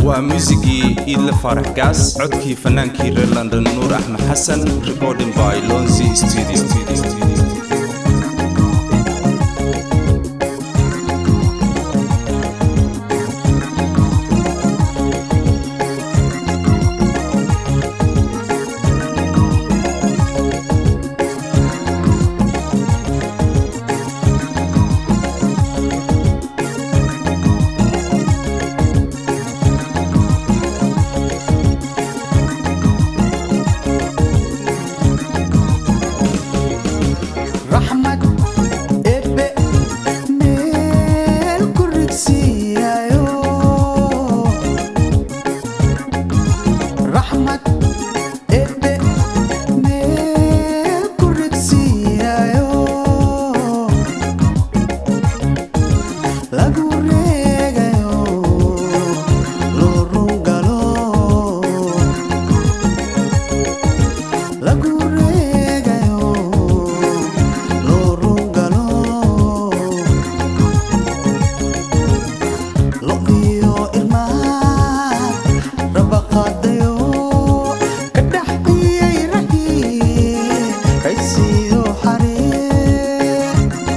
waa muusigii iidle faarax gaas codkii fannaankii reer london nuur axmed xasan recording by lonzy studio raxmad ebe meel ku rigsiiyayo raxmad ebe meel ku rigsiiyayo lagu reegayo loo rungalo lagu reegayo loo rungalo lo'diyo ilmaha rabaqaadayo ka dhaxiyay raxii raysiyo xaree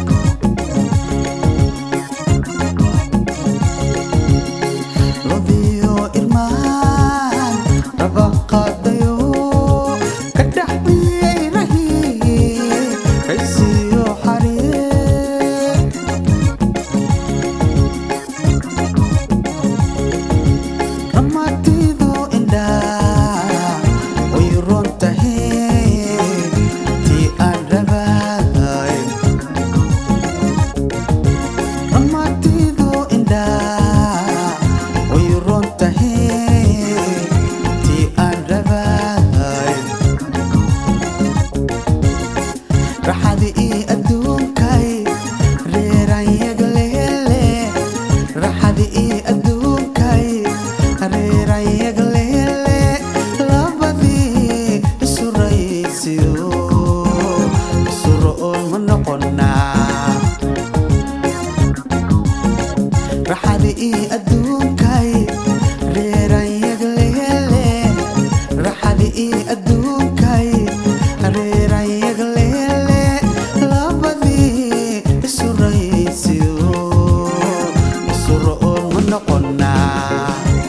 lo'diyo ilmahan rabaqaadayo ka dhaxiyay raxii raysiyo xaree ramatidu indhaa way ron tahay tii aan rabay ramatidu indhaa way ron tahay tii aan rabay raxadi ii adduunkay reeranyagleele raxadi ii adduunkay reeranyagleele labadii isu raysiyo isu ro'oon ma noqonaa raxadi ii adduunkay reeranyagleele raxadi ii adduunkay reeranyagleele labadii isu raysiyo isu ro'oon ma noqonaa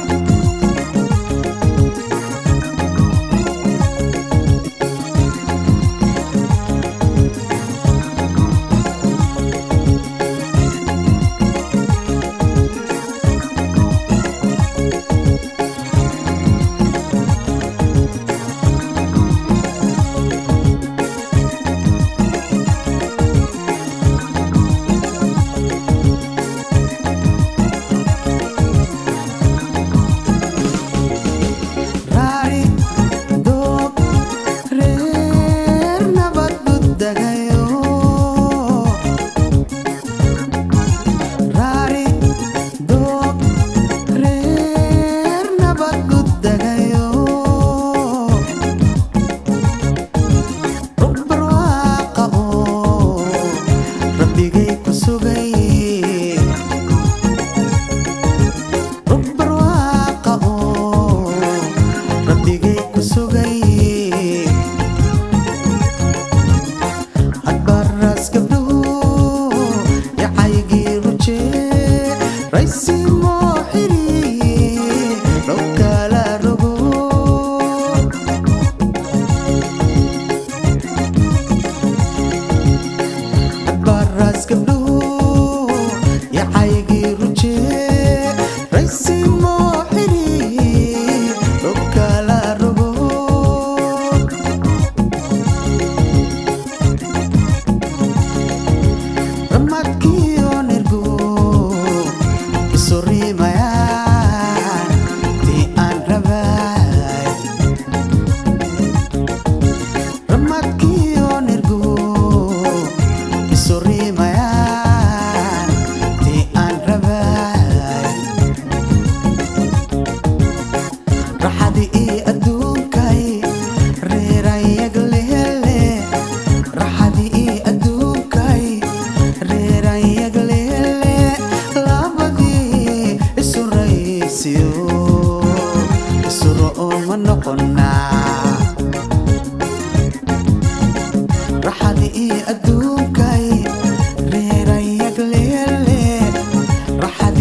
raari doob reer nabad budagayo raari doob reer nabad budagayo rugbarwaaqa oo rabbigay ku sugay rugbarwaaqa oo rabbigay ku sugay hadbaraas gabdhuhu yacaygii rujee raysimoo xiri dhow kala rogo hadbaraas gabdhuhu yacaygii rujee raysimoo xiri dhow kala rogo ramadkiyo nirgu isu rimayaan tii aan rabay ramadkiyo nirgu isu rimayaan tii aan rabay raxadi ii adduunkay reeranyagleele raxadi ii adduunkay reeranyagleele labadii isu raysiyo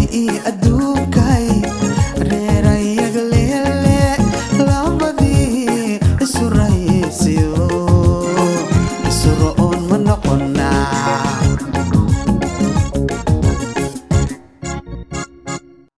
ii adduun